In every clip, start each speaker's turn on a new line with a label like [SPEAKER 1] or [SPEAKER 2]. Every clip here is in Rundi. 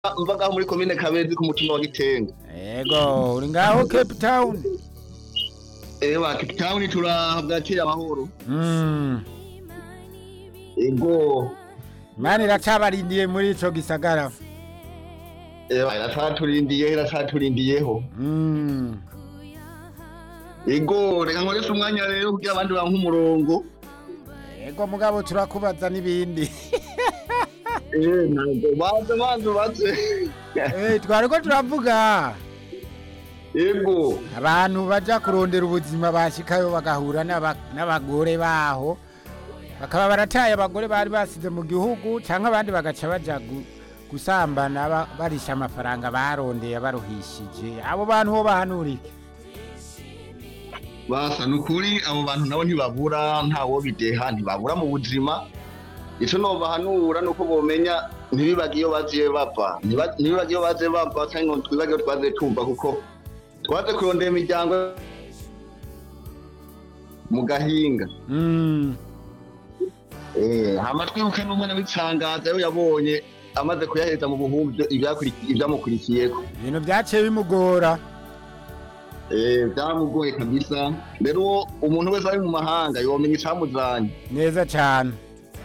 [SPEAKER 1] mva ngaho muri komine kabezi ku mutumba wa gitenga
[SPEAKER 2] Ego, uri ngaho Cape Town.
[SPEAKER 1] ewa cape town turahabwakira amahoro
[SPEAKER 2] Mm.
[SPEAKER 1] ego
[SPEAKER 2] Imana iracabarindiye muri ico gisagara.
[SPEAKER 1] ewa iracaturindiyeho iracaturindiyeho
[SPEAKER 2] Mm.
[SPEAKER 1] ego reka nkoreshe umwanya rero kugira abandi banke umurongo
[SPEAKER 2] Ego mugabo turakubaza n'ibindi.
[SPEAKER 1] Eh, ntabwo baze banze baze
[SPEAKER 2] Eh, twariko turavuga
[SPEAKER 1] ego
[SPEAKER 2] abantu baja kurondera ubuzima bashikayo bagahura n'aba- n'abagore baho bakaba barataye abagore bari basize mu gihugu canke abandi bagaca baja gu- gusambana ba- barisha amafaranga barondeye baruhishije abo bantu ho bahanurike
[SPEAKER 1] basa ni ukuri abo bantu nabo ntibabura ntawo bideha ntibabura mu buzima ico nobahanura nuko bomenya ntibibage iyo baziye bava Ntiba- ntibibage iyo baziye bava canke ngo twibage iyo twaziye tumva kuko twaze kurondera imiryango mu gahinga
[SPEAKER 2] Mm.
[SPEAKER 1] Eh, hama twibuke n'umwana w'icangaza yo yabonye amaze kuyaheza mu buhumbi ivyamukurikiyeko
[SPEAKER 2] ibintu vyaciye bimugora
[SPEAKER 1] Eh, vyamugoye kabisa rero uwo umuntu wese ari mu mahanga yomenya icamuzanye
[SPEAKER 2] neza cane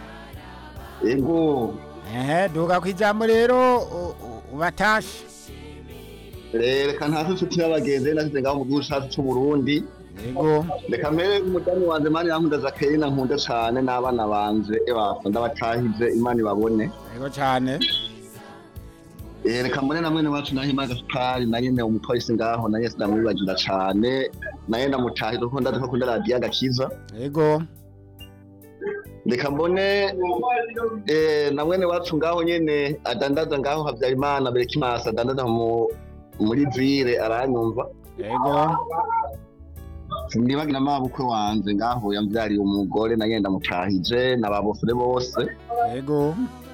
[SPEAKER 1] ego
[SPEAKER 2] ehe duga kwijambo rero u- u- ubatashe
[SPEAKER 1] reka ntasi inshuti n'abagenzi nasize ngaho mu gihugu cacu c'uburundi
[SPEAKER 2] yego
[SPEAKER 1] reka mpere umudamu wanje mani yankunda zakeyina nkunda cane n'abana banje ebasa ndabatahize imana ibabone
[SPEAKER 2] yego cane
[SPEAKER 1] Eh, reka mbone na mwene wacu nahima gasupari na nyene umupolisi ngaho na nyene sinamwibagira cane naye ndamutahije kuko ndazi ko akunda radiyo agakiza
[SPEAKER 2] yego
[SPEAKER 1] reka mbone eh, na mwene wacu ngaho nyene adandaza ngaho habyarimana berekimasi adandaza mu muri vire aranyumva
[SPEAKER 2] yego
[SPEAKER 1] sindibagira amabukwe wanje ngaho yamvyariye umugore naye ndamutahije n'ababofure bose
[SPEAKER 2] yego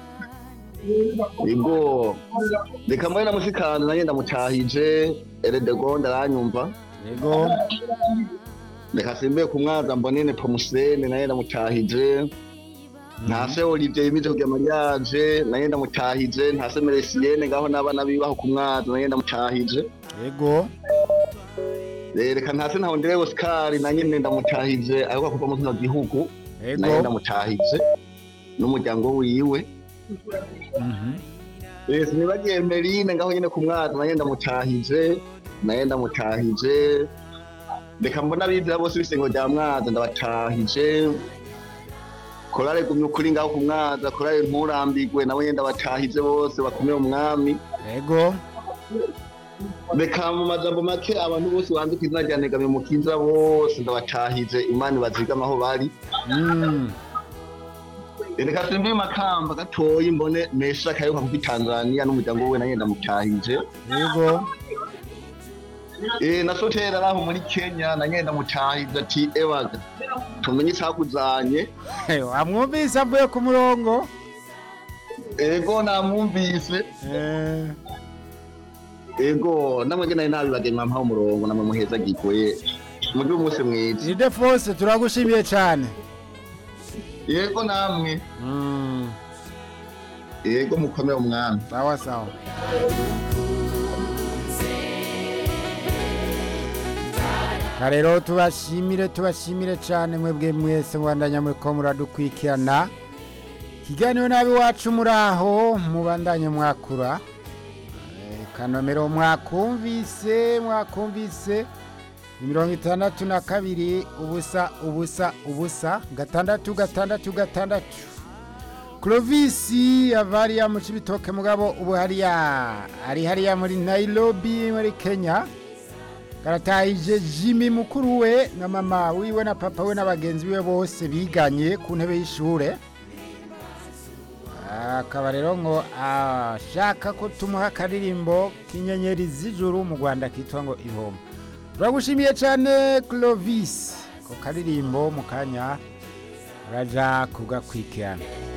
[SPEAKER 1] ego reka mbone na musikanje naye ndamutahije eredegonde aranyumva
[SPEAKER 2] yego
[SPEAKER 1] reka simbiye ku mwaza mbonene pomusene naye ndamutahije ntase olivier yimije kugira mariage naye ndamutahije ntase meresiyene ngaho n'abana bibaho ku mwaza naye ndamutahije
[SPEAKER 2] yego
[SPEAKER 1] Eh, reka ntase ntahondere oscar na nyene ndamutahije ariko kuva mu kino gihugu naye
[SPEAKER 2] yego
[SPEAKER 1] ndamutahije n'umuryango wiwe
[SPEAKER 2] Mhm.
[SPEAKER 1] Eh, sinibagiye merine ngaho nyene ku mwaza naye ndamutahije naye ndamutahije reka mbona abizira bose b'isengo rya mwaza ndabatahije korale gumye ukuri ngaho ku mwaza korale nturambigwe nawe nyene ndabatahije bose bakomeye umwami
[SPEAKER 2] yego
[SPEAKER 1] reka mu majambo make abantu bose banze ku izina rya negamiye mukiza bose ndabatahije imana ibazigama aho bari
[SPEAKER 2] Mm.
[SPEAKER 1] reka simbi makamba gatoyi mbone mesha kayoka kuko Tanzania n'umuryango we naye ndamutahije
[SPEAKER 2] yego
[SPEAKER 1] Eh, na sotera araho muri Kenya na nyenda mutahije ati ewaga tumenye icakuzanye
[SPEAKER 2] amwumvise avuye ku murongo
[SPEAKER 1] ego namwumvise
[SPEAKER 2] Eh,
[SPEAKER 1] ego namwe nge nari nabibagenge mwampaho umurongo namwe muheza gikoye mugire umunsi mwiza
[SPEAKER 2] Ide Force turagushimiye cyane
[SPEAKER 1] yego namwe
[SPEAKER 2] Mm,
[SPEAKER 1] yego mukomeye umwami
[SPEAKER 2] sawa sawa rero tubashimire tubashimire cyane mwebwe mwese mubandanya muri ko muradukurikirana ikiganiro nabi wacu muri aho mubandanye mwakura Eh, kanomero mwakumvise mwakumvise ni mirongo itandatu na kabiri ubusa ubusa ubusa gatandatu gatandatu gatandatu Clovis ava hariya mu Cibitoke mugabo ubu hariya ari hariya muri Nairobi muri Kenya karatahije Jimmy mukuru we na mama wiwe na papa we n'abagenzi be bose biganye ku ntebe y'ishure akaba rero ngo ashaka ko tumuha akaririmbo k'inyenyeri z'ijuru mu Rwanda kitwa ngo ihoma turagushimiye cyane Clovis ko karirimbo mu kanya uraja kugakurikirana